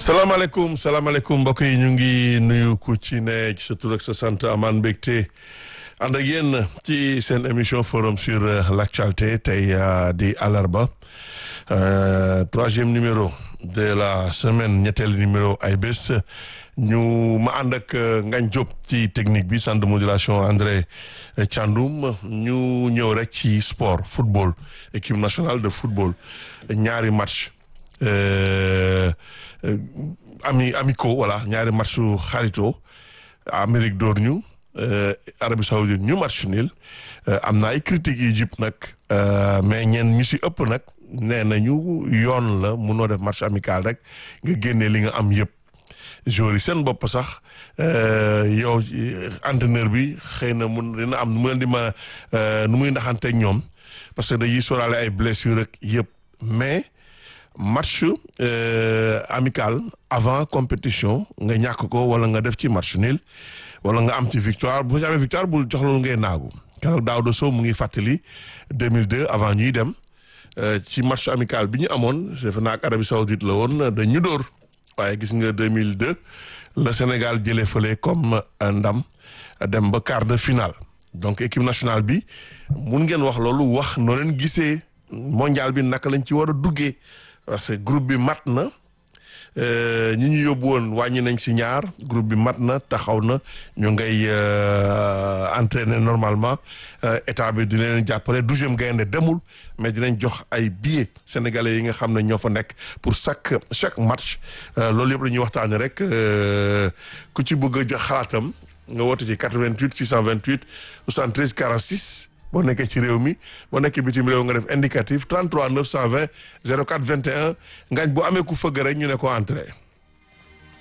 salaamaaleykum salaamaaleykum mbokk yi ñu ngi nuyu ku ci ne ci sa tur ak sa sant amaan mbégte ànd ak yéen ci seen émission forum sur l'actualité tey di àllarba troisième numéro de la semaine ñetteelu numéro ay bés ñu ma ànd ak Ngagne Diop ci technique bi centre de modulation André Thiandoum ñu ñëw rek ci sport football équipe nationale de football ñaari match ami amicaux voilà ñaari match xarito Amérique door ñu Arabie Saoudite ñu match nul am na ay critiques yi jib nag mais ñeen ñu si ëpp nag nee nañu yoon la munoo def match amical rek nga génnee li nga am yëpp joueurs yi seen bopp sax yow entraîneur bi xëy na mun dina am nu mu leen di ma nu muy ndaxanteeg ñoom parce que dañuy sóoraale ay blessures rek yëpp mais match amical avant compétition nga ñàkk ko wala nga def ci match nul wala nga am ci victoire bu ci amee victoire bul jox loolu ngay naagu keroog Daouda Sow mu ngi fàttali 2002 avant ñuy dem ci match amical bi ñu amoon defe naa ak Arabie Saoudite la woon dañ ñu dóor waaye gis nga 2002 la Sénégal jëlee fële comme ndam dem ba quart de finale donc équipe nationale bi mun ngeen wax loolu wax noo leen gisee mondial bi naka lañ ci war a duggee parce que groupe bi mat na ñi ñu yóbbu woon wàññi nañ si ñaar groupe bi mat na taxaw na ñu ngay entraîner normalement état bi dina leen jàppale douzième gaynde demul mais dinañ jox ay billets sénégalais yi nga xam ne ñoo fa nekk pour chaque chaque match loolu yëpp la ñuy waxtaanee rek ku ci bëgg a jox xalaatam nga woote ci 88 628 73 46. boo nekkee ci réew mi boo nekkee bitim réew nga def indicatif 33 920 04 21 ngañ bu amee ku fëgg rek ñu ne ko entrée